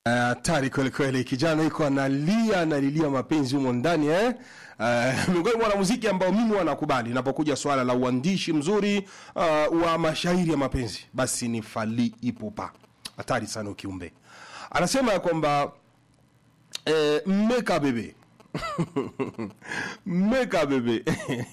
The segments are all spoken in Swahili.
hatari uh, kweli kweli. Kijana iko analia analilia mapenzi humo ndani eh? Uh, miongoni mwa wanamuziki ambao mimi wanakubali inapokuja swala la uandishi mzuri uh, wa mashairi ya mapenzi, basi ni Fally Ipupa. Hatari sana ukiumbe. Anasema ya kwamba eh, mmeka bebe mmeka bebe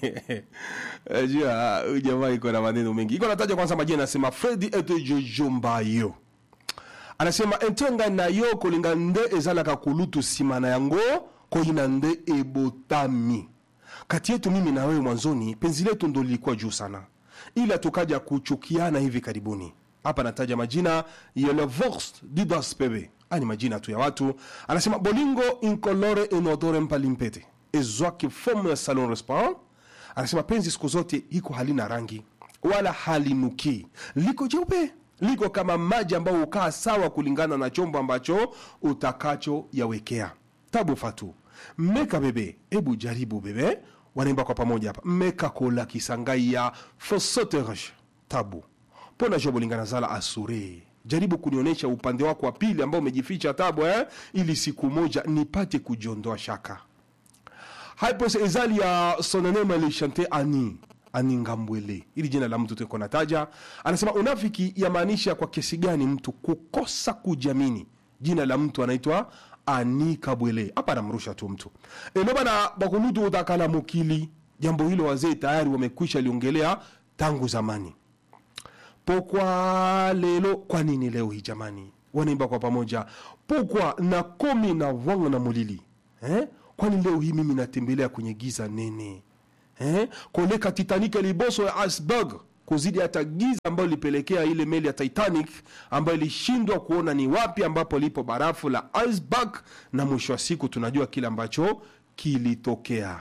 jua huyu jamaa iko na maneno mengi, iko nataja kwanza majina, anasema Fredi ete jojombayo anasema entenga na yo kolinga nde ezalaka kulutu nsima na yango koyina nde ebotami kati yetu mimi na wewe mwanzoni penzi letu ndo lilikuwa juu sana ila tukaja kuchukiana hivi karibuni hapa nataja majina ya le vorst didas pebe ani majina tu ya watu anasema bolingo incolore inodore mpalimpete ezwaki fomu ya salon restaurant anasema penzi siku zote iko halina rangi wala halinukii liko jeupe liko kama maji ambayo hukaa sawa kulingana na chombo ambacho utakacho yawekea tabu fatu mmeka bebe hebu jaribu bebe wanaimba kwa pamoja hapa mmeka kola kisangai ya fosoterge tabu pona jo bolingana zala asure jaribu kunionyesha upande wako wa pili ambao umejificha tabu eh? ili siku moja nipate kujiondoa shaka haipos ezali ya sonanema lechante ani ani ngambwele ili jina la mtu tuko nataja anasema unafiki yamaanisha kwa kesi gani mtu kukosa kujiamini jina la mtu anaitwa ani kabwele hapa anamrusha tu mtu elo bana bakulutu utakala mukili jambo hilo wazee tayari wamekwisha liongelea tangu zamani pokwa lelo kwa nini leo hii jamani wanaimba kwa pamoja pokwa na komi na vwang na mulili eh? kwani leo hii mimi natembelea kwenye giza nene eh? koleka titanic liboso ya iceberg kuzidi hata giza ambayo ilipelekea ile meli ya titanic ambayo ilishindwa kuona ni wapi ambapo lipo barafu la iceberg na mwisho wa siku tunajua kile ambacho kilitokea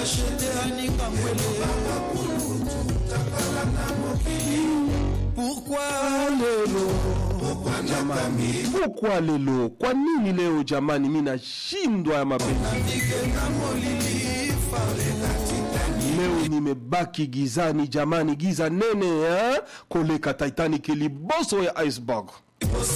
Pourquoi lelo kwa nini leo jamani mi nashindwa ya mapenzi leo nimebaki gizani jamani giza nene eh? koleka titanic liboso ya iceberg